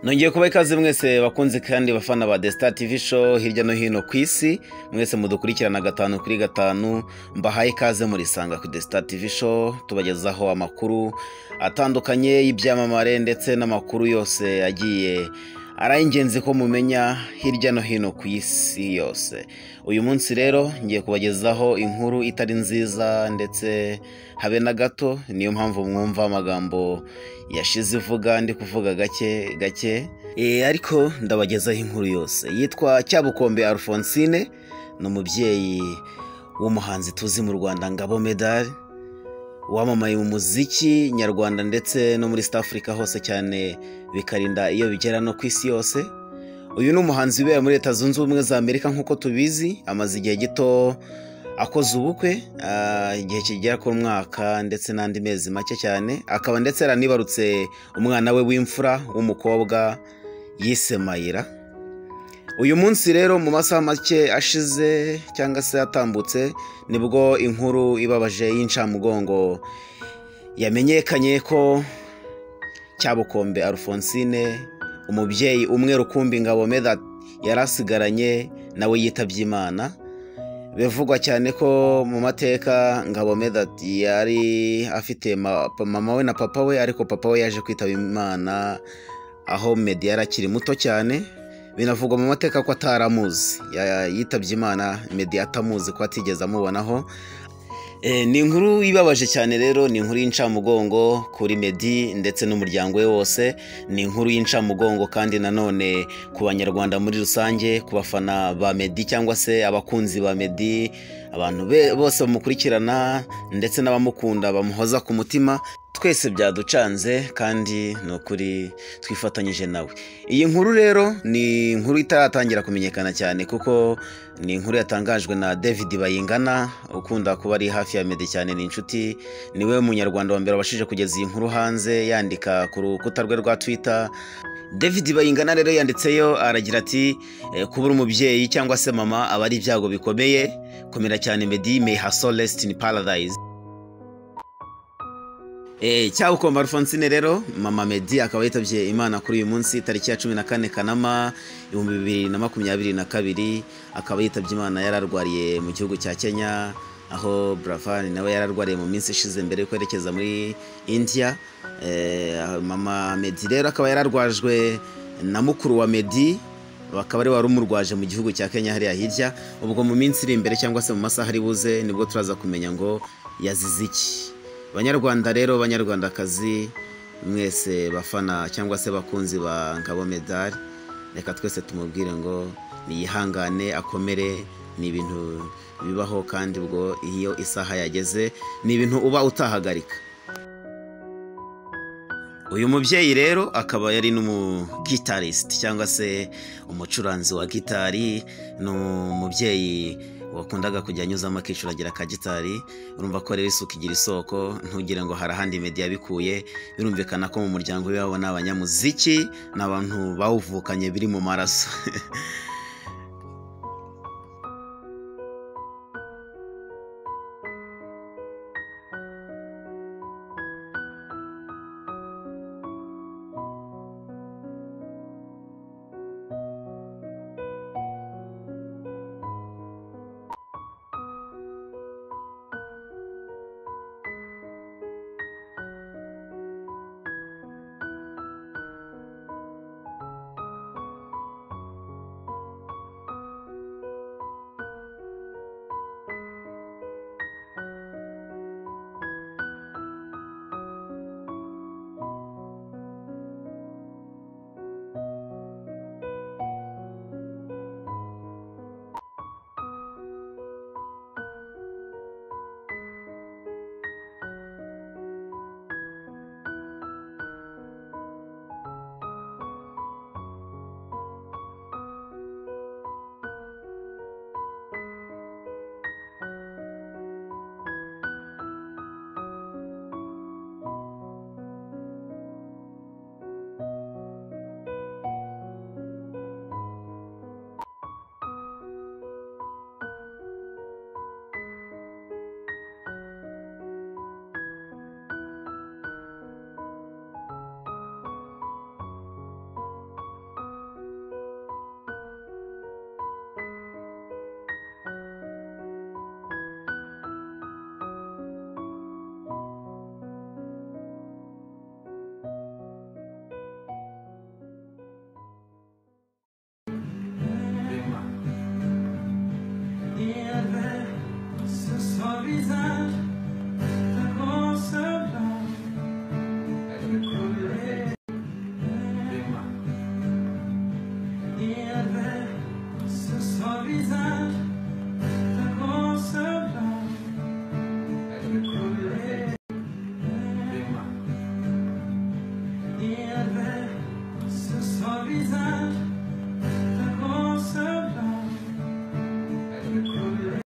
nongeye kuba ikaze mwese bakunze kandi bafana ba desita tivi show hirya no hino ku isi mwese mudukurikirana gatanu kuri gatanu mbahaye ikaze murisanga ku desita tivi show tubagezaho amakuru atandukanye y'ibyamamare ndetse n'amakuru yose agiye ari ingenzi ko mumenya hirya no hino ku isi yose uyu munsi rero ngiye kubagezaho inkuru itari nziza ndetse habe na gato niyo mpamvu mwumva amagambo yashize ivuga ndi kuvuga gake gake ariko ndabagezaho inkuru yose yitwa cyabukombe alphonsine ni umubyeyi w'umuhanzi tuzi mu rwanda ngabo medali wamamaye mu muziki nyarwanda ndetse no muri South Africa hose cyane bikarinda iyo bigera no ku isi yose uyu ni umuhanzi wibera muri leta zunze ubumwe za amerika nk'uko tubizi amaze igihe gito akoze ubukwe igihe kigera ku mwaka ndetse n'andi mezi make cyane akaba ndetse yaranibarutse umwana we w'imfura w'umukobwa yise mayira uyu munsi rero mu masaha make ashize cyangwa se atambutse nibwo inkuru ibabaje y'incamugongo yamenyekanye ko cyabukombe alphonsine umubyeyi umwe rukumbi ngabo meda yari asigaranye nawe yitabye imana bivugwa cyane ko mu mateka ngabo meda yari afite mama we na papa we ariko papa we yaje kwitaba imana aho medi yari akiri muto cyane binavugwa mu mateka ko ataramuzi yitabye imana medi atamuzi ko atigeze amubonaho ni inkuru ibabaje cyane rero ni inkuru y'incamugongo kuri medi ndetse n'umuryango we wose ni inkuru y'incamugongo kandi nanone ku banyarwanda muri rusange ku bafana ba medi cyangwa se abakunzi ba medi abantu bose bamukurikirana ndetse n'abamukunda bamuhoza ku mutima twese byaducanze kandi ni ukuri twifatanyije nawe iyi nkuru rero ni inkuru itaratangira kumenyekana cyane kuko ni inkuru yatangajwe na david bayingana ukunda kuba ari hafi ya medi cyane ni inshuti niwe munyarwanda wa mbere wabashije kugeza iyi nkuru hanze yandika ku rukuta rwe rwa twitter david bayingana rero yanditseyo aragira ati kubura umubyeyi cyangwa se mama aba ari ibyago bikomeye komera cyane medi may her soul rest in paradise cyabukombe alphonsine rero mama medi akaba yitabye imana kuri uyu munsi tariki ya cumi na kane kanama ibihumbi bibiri na makumyabiri na kabiri akaba yitabye imana yararwariye mu gihugu cya kenya aho buravani nawe yararwariye mu minsi ishize mbere yo kwerekeza muri india mama medi rero akaba yararwajwe na mukuru wa medi bakaba ari wari umurwaje mu gihugu cya kenya hariya hirya ubwo mu minsi iri imbere cyangwa se mu masaha ari buze nibwo turaza kumenya ngo yazize iki banyarwanda rero banyarwandakazi mwese bafana cyangwa se bakunzi ba ngabo medali reka twese tumubwire ngo niyihangane akomere ni ibintu bibaho kandi ubwo iyo isaha yageze ni ibintu uba utahagarika uyu mubyeyi rero akaba yari n'umugitarisiti cyangwa se umucuranzi wa gitari ni umubyeyi wakundaga kujya anyuzamo akiciro agira akagitari urumva ko rero isuku igira isoko ntugire ngo hari ahandi medi yabikuye birumvikana ko mu muryango w'iwabo ni abanyamuziki ni abantu bawuvukanye biri mu maraso Sorriso